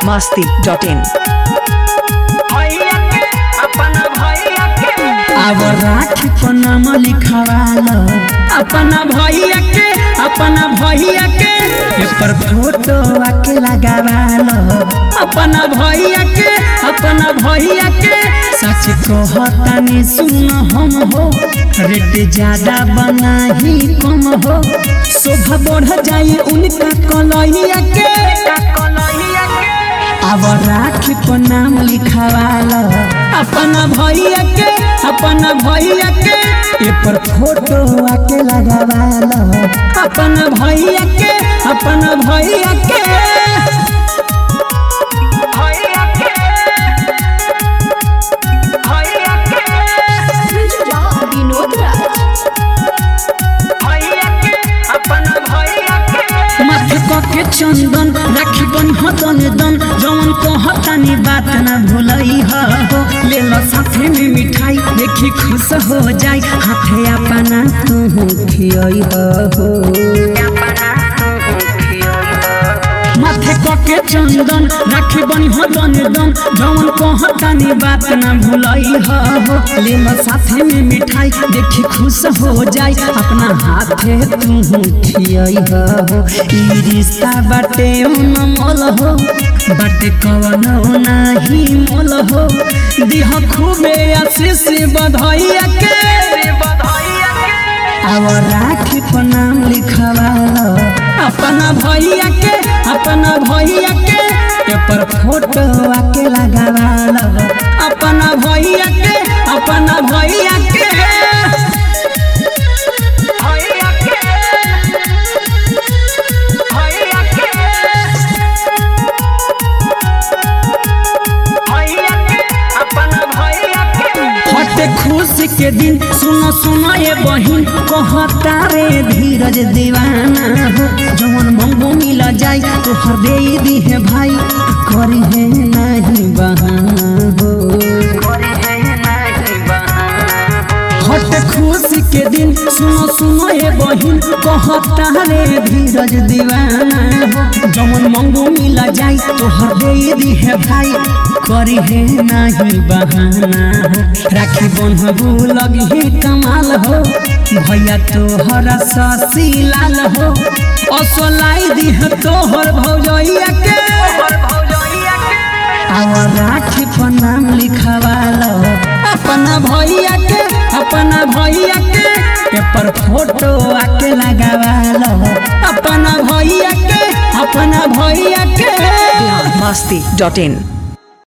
masti dot in. भैया के अपना भैया के अब राखी पर नाम लिखवाल अपना भैया के अपना भैया के पेपर फोटो आके लगावाल अपना भैया के अपना भैया के सच कहतानी सुन हम हो रेट ज्यादा बना ही कम हो शोभा बढ़ जाए उनका कलैया के कन्हैया के अब राखी पर नाम लिखवाल अपना भैया के अपना भैया के ए पर फोटो आके लगावाल अपना भैया के अपना भैया के भैया के भैया के विनोद राज भैया के अपना भैया के माथे के चंदन राखी बन हतन दन जवन कहतानी बात ना भूलई हो ले लो साथे में मिठाई देखी खुश हो जाई हाथे अपना तू खियई हो माथे के चंदन राखी बनी हतन दन जवन कहतानी बात ना भूलई हो ले लो साथे में मिठाई देखी खुश हो जाई अपना हाथे तू खियई हो ई रिश्ता बाटे मोल हो बाटे कवन नाही मोल हो दिह खूबे आशीष बधैया के बधाइया के अब राखी पर नाम लिखवाल अपना भैया के अपना भैया के पेपर फोटो आके लगावाल अपना भैया के अपना भैया के भैया के भैया के भैया के अपना भैया के हटे खुशी के दिन सुनो सुनो ये बहिन कहता रे धीरज दीवाना हो जवन मंगो मिल जाई तो हर दे दी है भाई करी है नहीं बहाना हो हट खुशी के दिन सुनो सुनो ये बहिन कहता रे धीरज दीवाना हो जवन मंगो मिल जाई तो हर दे दी है भाई करी है नहीं बहाना हो राखी बन्हबू लगी है कमाल हो भैया तोहर ससी लाल हो असलाई दी है तोहर भौजैया के और भौजैया के और राखी पर नाम लिखवाल अपना भैया के अपना भैया के पेपर फोटो आके लगावाल अपना भैया के अपना भैया के masti dot in.